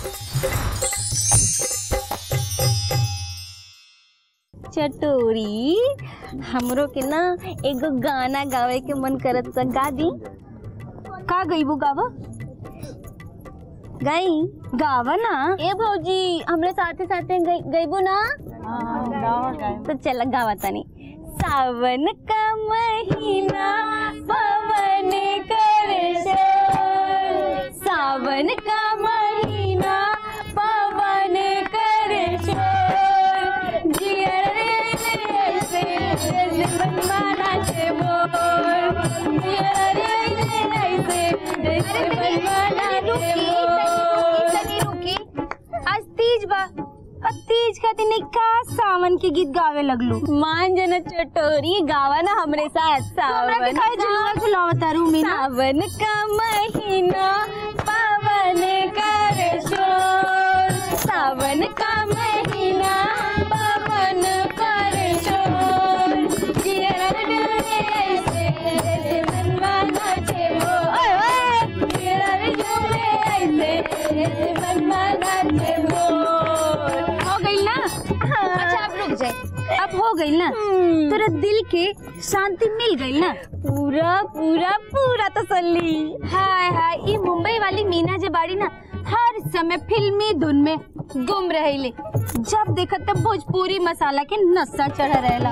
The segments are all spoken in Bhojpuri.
चटोरी हमरो के ना एगो गाना गावे के मन करत त गा दी का गईबू गावा गाई गावा ना ए भौजी हमरे साथे साथे गई- गईबू ना तो चल गावा तनी सावन का महीना पवन कर शोर सावन का महीना पवन कर शोर जियर रे रे से जैसे बनवाना छे मोर जियर रे रे से जैसे बनवाना छे मोर तनी रुकी आज तीज बा अब तीज खातिर नहीं का सावन के गीत गावे लगलू मान जन चटोरी गावा ना हमरे साथ हमरा के सावन काहे झुलवा झुलावता रू मीना सावन का महीना पावन कर शोर सावन का महीना पावन कर शोर जियर डोले ऐसे जैसे मनमाना छे वो ओए ओए जियर डोले ऐसे जैसे मनमाना छे वो हो गई ना अच्छा अब रुक जाए अब हो गई ना हम्म। तेरे दिल के शांति मिल गई ना पूरा पूरा पूरा तसल्ली हाय हाय ये मुंबई वाली मीना जे बाड़ी ना हर समय फिल्मी धुन में गुम रहेले जब देखत तब भोजपुरी मसाला के नशा चढ़ रहेला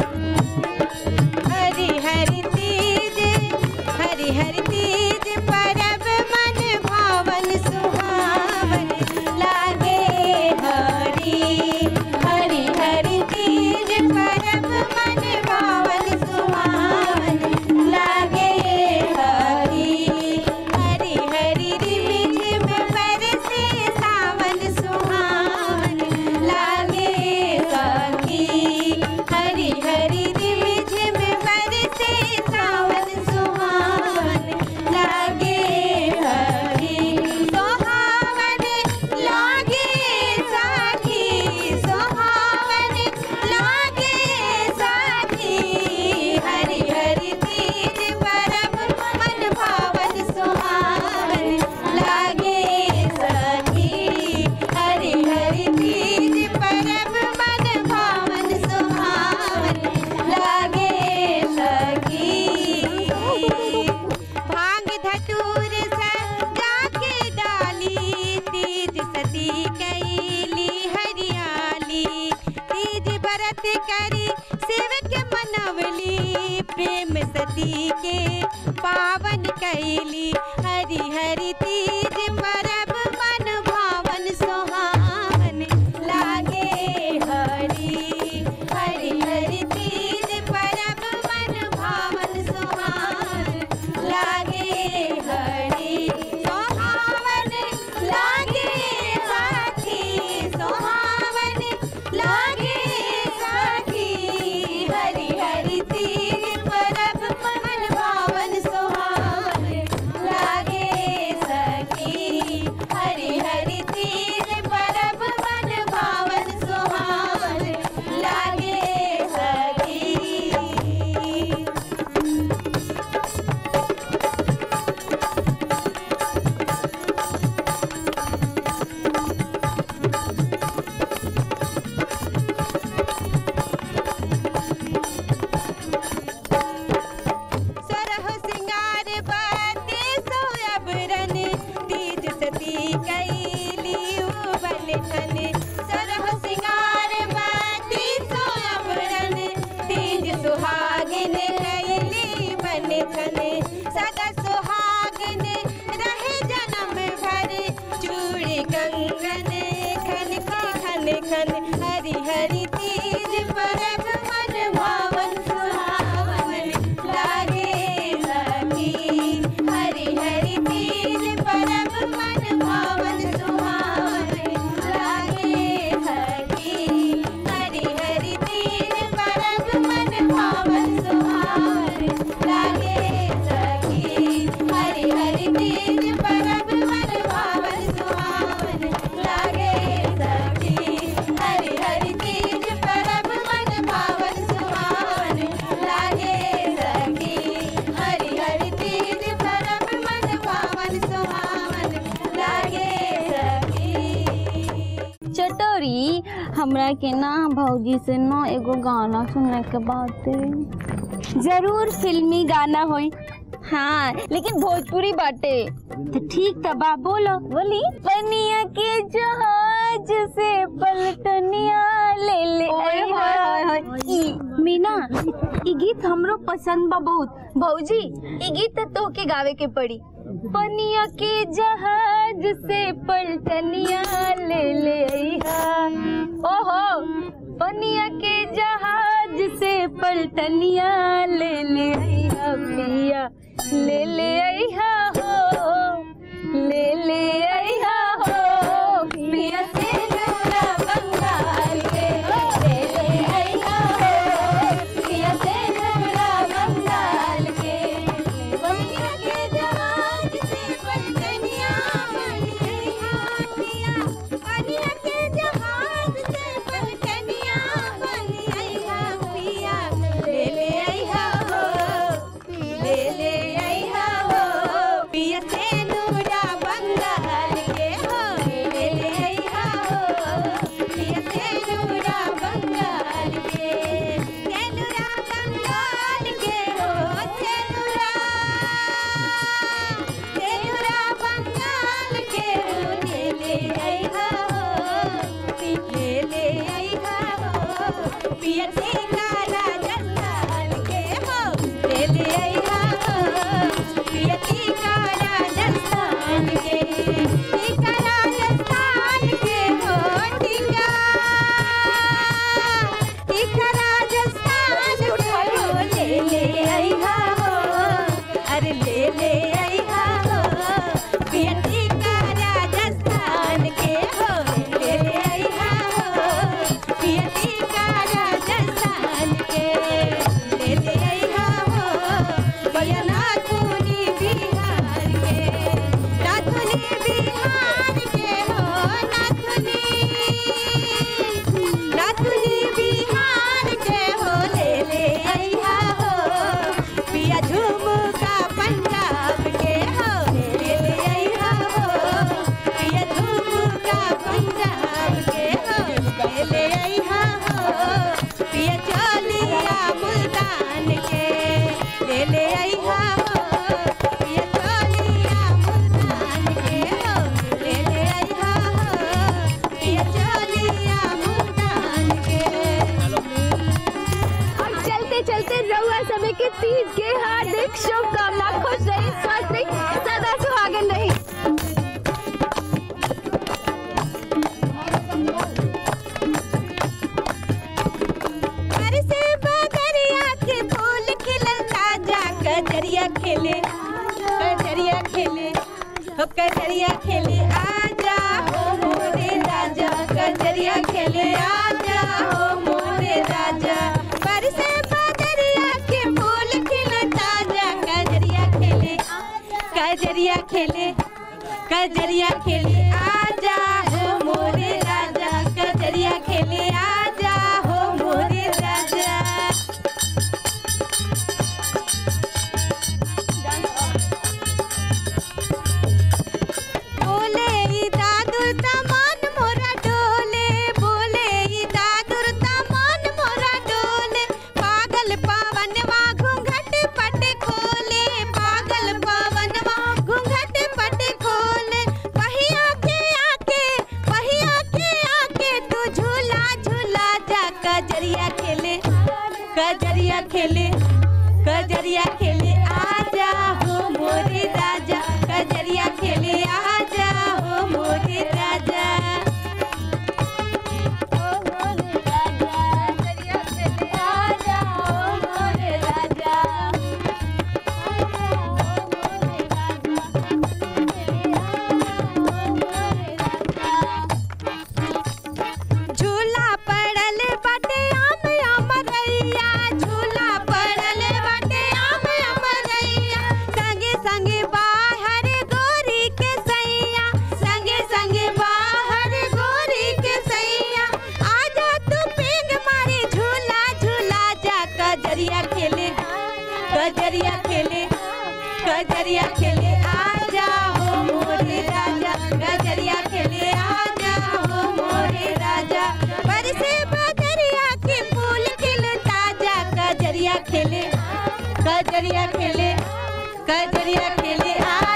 हरि हरि तीज हरि हरि तीज परब मन भावन सुहावन लागे हरि हरि हरि तीज परब मन भावन सुहावन लागे हरि हरि हरि रिम झिम बरसे सावन सुहावन लागे सखी हरि हरि रिम झिम बरसे सावन सुहावन लागे हरि सोहावन लागे सखी सोहावन लागे सखी हरि हरि तीज परब मन भावन सुहावन लागे सखी हरि हरि तीज परब मन भावन सुहावन लागे सखी भांग धतूर सजा के डाली तीज सती कैली हरियाली तीज व्रत करी शिव के मनवली प्रेम सती के पावन कैली हरि हरि तीज परब मन भावन सुहावन लागे हरि हरि हरि तीज परब मन भावन सुहावन लागे हरि सोहावन लागे साथी सोहावन लागे साथी हरि हरि तीज परब मन भावन सुहावन लागे सखी हरि हरि तीज परब मन भावन सुहावन लागे सखी सरह सिंगार बाते सोयबरन तीज सती कैली उबल ठन सरह सिंगार बाते सोयबरन तीज सुहागिन कैली बन ठन सदा सुहागिन रहे जन्म भर चूड़ी कंगन खन के खन खन हरि हरि तीज परब मन भावन सुहावन लागे सखी हरि हरि तीज परब मन भावन सुहावन लागे सखी हरि हरि तीज परब मन भावन सुहावन लागे सखी हरि हरि तीज परब मन भावन सुहावन लागे छोरी हमरा के ना भौजी से ना एगो गाना सुनने के बात जरूर फिल्मी गाना होई हाँ लेकिन भोजपुरी बाटे तो ठीक त बा बोलो बोली पनिया के जहाज से पलटनिया ले ले ओए आई होए होए हा। होए। ई, मीना ई गीत हमरो पसंद बा बहुत भौजी ई गीत त तोहके गावे के पड़ी पनिया के जहाज से पलटनिया ले ले आई हा। ओहो पनिया के जहाज से पलटनिया ले ले आई हा पिया ले ले आई हा हो ले ले आई हा हो पिया से नूरा बंगाल के ले ले आई हा हो पिया से नूरा बंगाल के पनिया के जहाज से पलटनिया ले ले आई हा पिया पनिया के जहाज से पलटनिया ले आई हा पिया ले ले आई हा हो ले ले आई हा हो पिया से नूरा बंगाल के हो ले ले आई हा हो पिया से नूरा बंगाल के से नूरा बंगाल के हो से नूरा से नूरा बंगाल के हो ले ले आई हा हो ले ले आई हा हो पिया से काला जंगाल के हो ले ले आई हा हो पिया की काला जंगाल के की काला जंगाल के हो टिका टिका राजस्थान के हो ले ले आई हा हो अरे ले ले आई हा हो पिया टिका राजस्थान के हो ले ले आई हा हो पिया टिका राजस्थान के ले ले आई हा हो पिया नाथुनी बिहार के नाथुनी बिहार के हो नाथुनी नाथुनी बिहार के हो ले ले आई हा हो पिया झुमका पंजाब के हो ले ले आई हा हो पिया झुमका पंजाब के हो ले ले आई हा हो पिया चलिया मुल्तान के ले ले आई हा हो पिया चलिया मुल्तान के हो ले ले आई हा हो पिया चलिया मुल्तान के और चलते चलते रउआ समय के तीज के हार्दिक शुभकामना खुश रही स्वस्थ रही सदा सुहागन रही बरसे बदरिया के फूल खिलल ताजा कजरिया खेले कजरिया खेले हो कजरिया खेले आजा हो मोरे राजा कजरिया खेले आजा हो मोरे राजा बरसे बदरिया के फूल खिलल ताजा कजरिया खेले कजरिया खेले कजरिया खेले आजा हो मोरे राजा कजरिया खेले आजा हो मोरे राजा बोले ई दादुर तमान मोरा डोले बोले ई दादुर तमान मोरा डोले पागल पावनवा घूंघट पट खोले पागल पावनवा घूंघट पट खोले पहिया के आके पहिया के आके तू झूला झूला जा कजरिया खेले कजरिया खेले कजरिया खेले आजा हो मोरे राजा कजरिया खेले आजा हो मोरे राजा ओ मोरे राजा कजरिया खेले आजा हो मोरे राजा झूला पड़ल बाटे आम आम रैया झूला पड़ल कजरिया खेले कजरिया खेले आ